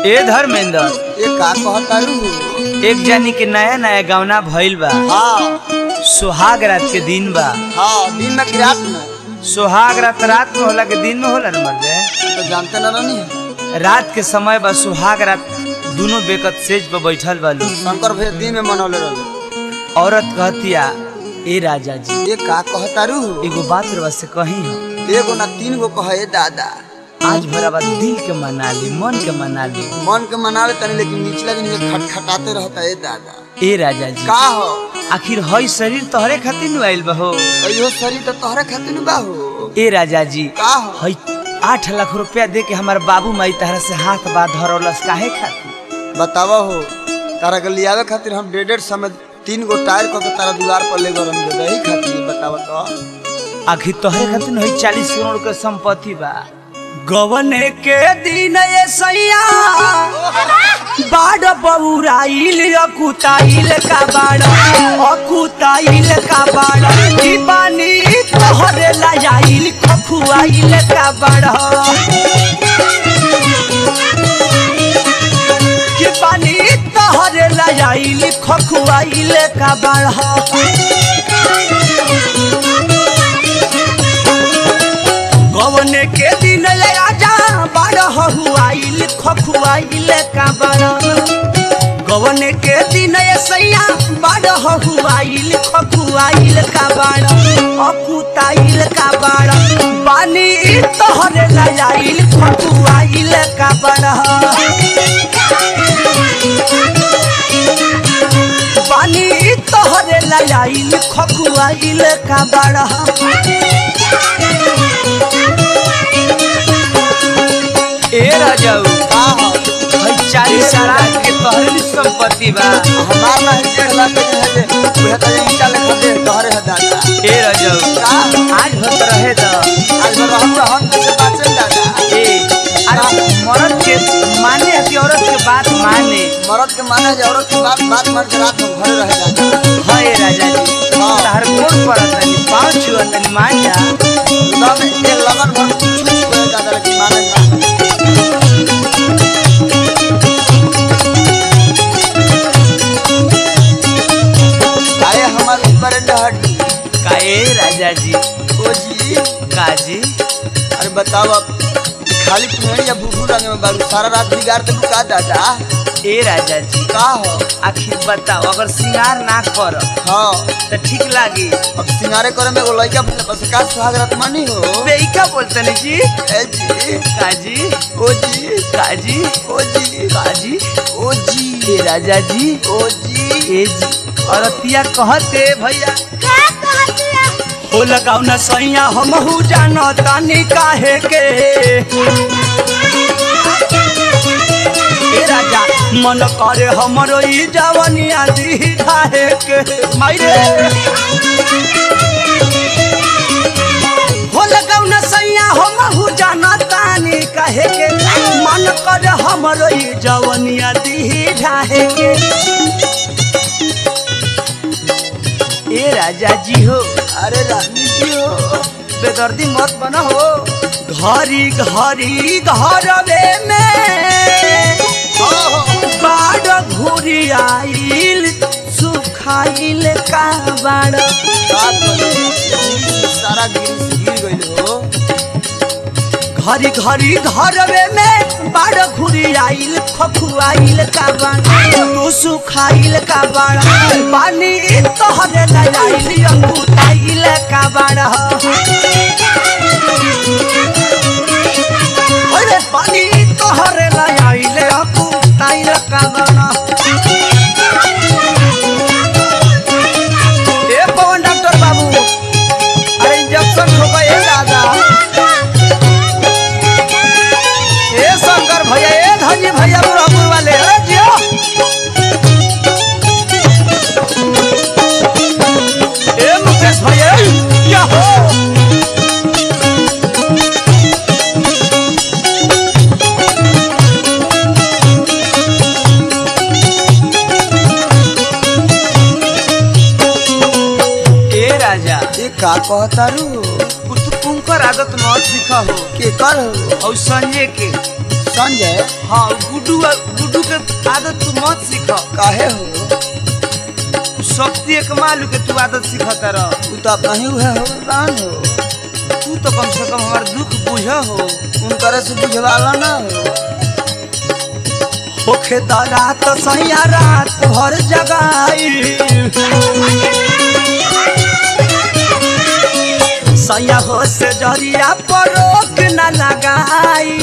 ए धर्मेंद्र ये का कहतारू एक जानी के नया नया गवना भइल बा हाँ सुहाग रात के दिन बा हाँ दिन में कि रात में सुहाग रात रात में होला के दिन में होला न मर्दे तो जानते न रहनी है रात के समय बा सुहाग रात दोनों बेकत सेज पर बैठल बालू शंकर भैया दिन में मनौले रहे औरत कहतिया ए राजा जी ये का कहतारू एगो बात रवा से कही हो एगो ना तीन गो कहे दादा आज भरा बात दिल के मना ली मन के मना ली मन के मनावे तनी लेकिन निचला दिन के खटखटाते रहता है दादा ए राजा जी का हो आखिर हई शरीर तोहरे खातिर नु आइल बा हो अयो शरीर तो तोहरे खातिर बा हो ए राजा जी का हो हई आठ लाख रुपया दे के हमार बाबू माई तहरा से हाथ बा धरौलस काहे खातिर बतावा हो तारा के लियावे खातिर हम डेढ़ डेढ़ समय तीन गो टायर को के तारा दुआर पर ले गरम दे दही खातिर बतावा तो आखिर तोहरे खातिर न हई चालीस करोड़ के संपत्ति बा गवने के दिन ये सैया बाड़ बउराइल अकुताइल का बाड़ अकुताइल का बाड़ दीवानी तोहरे लाइल खखुआइल का बाड़ कि पानी तोहरे लाइल खखुआइल का बाड़ गवने के दिन ले राजा बाड़ हुआइल खखुआइल का बाड़ गवने के दिन ये सैया बाड़ हुआइल खखुआइल का बाड़ अकुताइल का बाड़ पानी तोहरे लाइल खखुआइल का बाड़ पानी तोहरे लाइल खखुआइल का बाड़ ए राजाऊ का हो भाई चालीस साल के तोहरे संपत्ति बा हमार ना है डेढ़ लाख के है जे उहे तो ईटा लेखा दे तोहरे है दादा ए राजाऊ का आज भत रहे तो आज भर हम हम कैसे बाचल दादा ए अरे मर्द के माने है कि औरत के बात माने मरद के माने जे औरत की बात बात मार के रात में घरे रह दादा हाँ ए राजा जी हाँ। तार गोड़ पर तनी पाँव छुआ तनी मान जा तब एक लगन भर कुछ कुछ करे दादा लेकिन माने ना आए हमार ऊपर हड्डी का ए राजा जी ओ जी काजी अरे बताओ अब खाली पुनेरी या भूखू रंग में बालू सारा रात बिगाड़ दे का दादा ए राजा जी का हो आखिर बताओ अगर श्रृंगार ना कर हाँ तो ठीक लागी अब सिंगारे करे में एगो लड़का भी बस का सुहाग रात मानी हो बेइका बोलते नहीं जी ए जी काजी ओ जी काजी ओ जी काजी ओ जी ए राजा जी ओ जी ए जी औरतिया कहते भैया हो लगाऊ न सैया हमहू जानो तानी काहे के ए राजा मन करे हमरो ई जवनिया दी ढाहे के माइरे हो लगाऊ न सैया हमहू जानो तानी काहे के मन करे हमरो ई जवनिया दी ढाहे के ए राजा जी हो अरे रानी जी हो बेदर्दी मत बना हो घरी घरी घरवे में बाड़ घुरी आइल सुखाइल का बाड़ का करे सारा गिर गिर गइल हो घरी घरी घरवे में बाड़ घुरी आइल खखुआइल का बाड़ तू सुखाइल का बाड़ पानी तोहरे लाइल अंगूठाइल का बाड़ अरे पानी तोहरे लाइल अंगूठाइल का बाड़ ए पवन डॉक्टर बाबू अरे इंजेक्शन हो गए दादा ए शंकर भैया ए धनी भैया बुढ़ापुर वाले अरे जियो ए मुकेश भैया या हो ए राजा ये का कहतारू कुछ कुंकर आदत मत सीखा हो के कर हो और संजय के संजय हाँ गुड्डू गुड्डू के आदत तू मत सीख काहे हो शक्ति एक मालू के तू आदत सीखता रह तू तो अपना ही हुआ हो रान हो तू तो कम से कम हमार दुख बुझ हो उनकर से बुझवाला ना हो होखे त रात सैया रात भर जगाई सैया हो से जरिया पर रोक न लगाई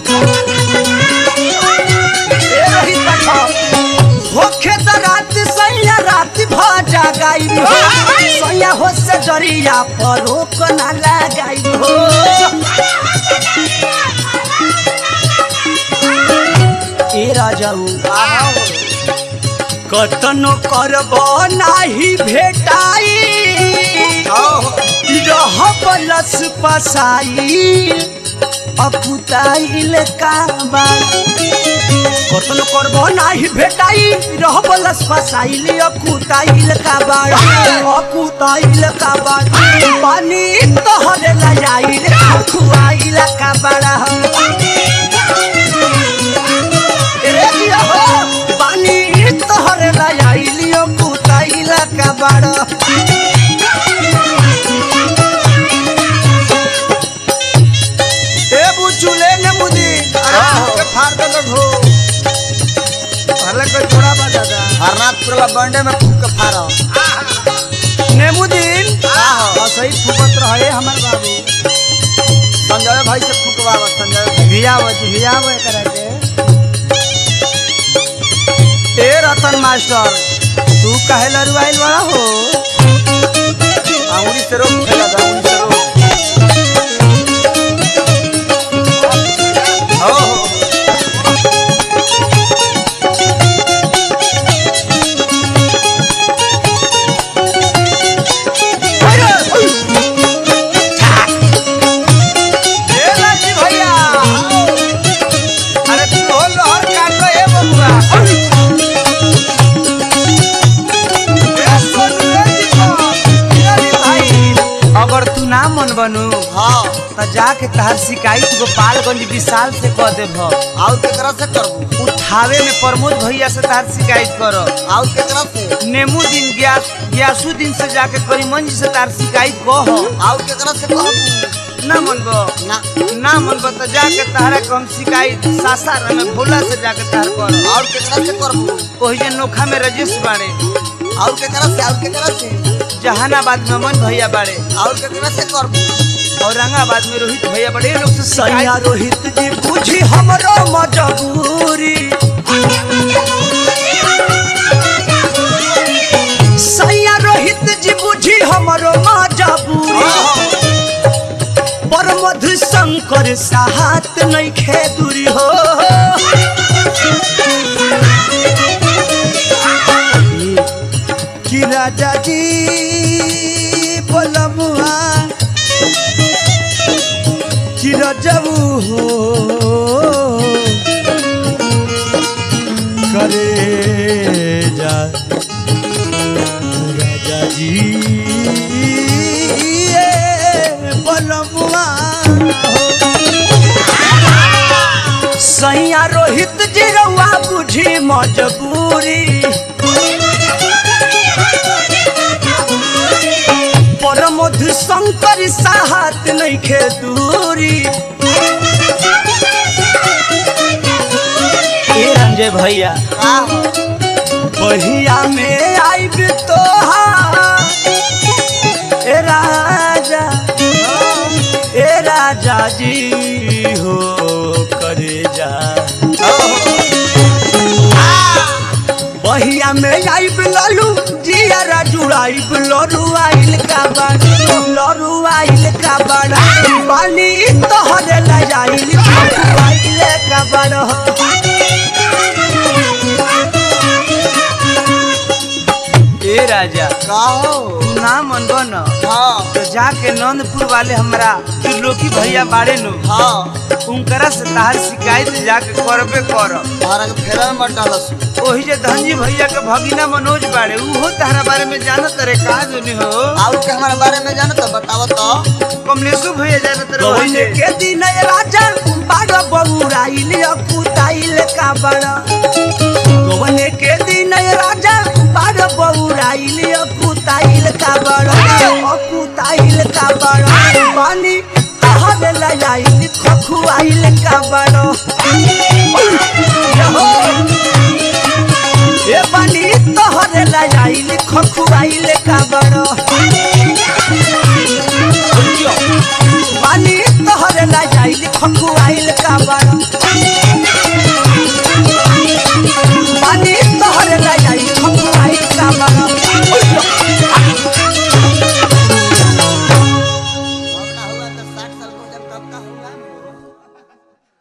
ए रही देखो, होखे त रात सैया रात भर जगाई सैया हो से जरिया पर रोक न लगाई हो ए राजाऊ कतनो करब नाही भेटाई रह बलस पसाई अकुताइल काबा कतनो करब नाही भेटाई रह बलस पसाइल अकुताइल काबा अकुताइल काबा पानी तोहरे लजाइल खुआइल काबा पानी तोहरे लाइलियो कुताइला का बड़ा ए बुचुले ने मुदी अरे के फाड़ दे लोग हो पहले को छोड़ा बा दादा हरनाथपुर ला बंडे में फूक के फाड़ा नेमुदीन हाँ। हां सही फुकत रहे हमर बाबू संजय भाई से फूकवावा संजय भाई भियाव भियाव एकरा के ए रतन मास्टर तू काहे लरुआइल बड़ा हो अंगुली से रोक खेला था अंगुली से रोक हो हो ए लाजी भैया अरे तू हो लहर काट ए बबुआ ए सोनू रे दीपक अरे भाई अगर तू ना मन बनू हाँ त जाके तहार शिकायत गोपालगंज विशाल से कह देब आउ केकरा से करबू उठावे में प्रमोद भैया से तहार शिकायत करो आउ केकरा से नेमू दिन ग्यास ग्यासु दिन से जाके करीमन जी से तार शिकायत कह आउ केकरा से कहबू ना मनबो ना ना मनबो त जाके तहरा के हम शिकायत सासार में भोला से जाके तहर करो और केकरा से करबू ओही जे नोखा में रजेश बाड़े और केकरा से और केकरा से जहानाबाद में अमन भैया बाड़े और केकरा से करबू औरंगाबाद में रोहित भैया बड़े लोग से सैया शिकायत रोहित जी बुझी हमरो मजबूरी सैया रोहित जी बुझी हमरो मजबूरी पर मधु शंकर साहत नहीं खेदुरी हो कि राजा जी बोलमुआ कि रजबू हो करे जा राजा जी ये बलमुआ हो सैया रोहित जी रउआ बुझी मजबूरी परमोध शंकर साहत नहीं खे दूरी ए रंजय भैया बहिया में आइब तो ए राजा ए राजा जी हो करे जा बहिया में आइब ललू जिया जुड़ाइब लरू आइल का बड़ा लरू आइल का बड़ा पानी तोहरे लजाइल आइल का बड़ा ए राजा का हो तू ना मनबो न हाँ तो जाके नंदपुर वाले हमरा त्रिलोकी भैया बाड़े नु हाँ उनकरा से तहार शिकायत जाके करबे कर तारा के फेरा में मत डालस ओही जे धनजी भैया के भगिना मनोज बाड़े उहो तहरा बारे में जानत रे का जोनी हो और के हमारे बारे में जानो तो बताओ तो कमलेशु भैया जानत रे कौन ओही जे के दिन राजा बाड़ बउराइल अकुताइल का बड़ गवने के दिन राजा बाड़ बउराइल अकुताइल का बड़ अकुताइल का बड़ पानी तहर लजाइल खखुआइल का बड़ ए पानी तहर लजाइल खखुआइल का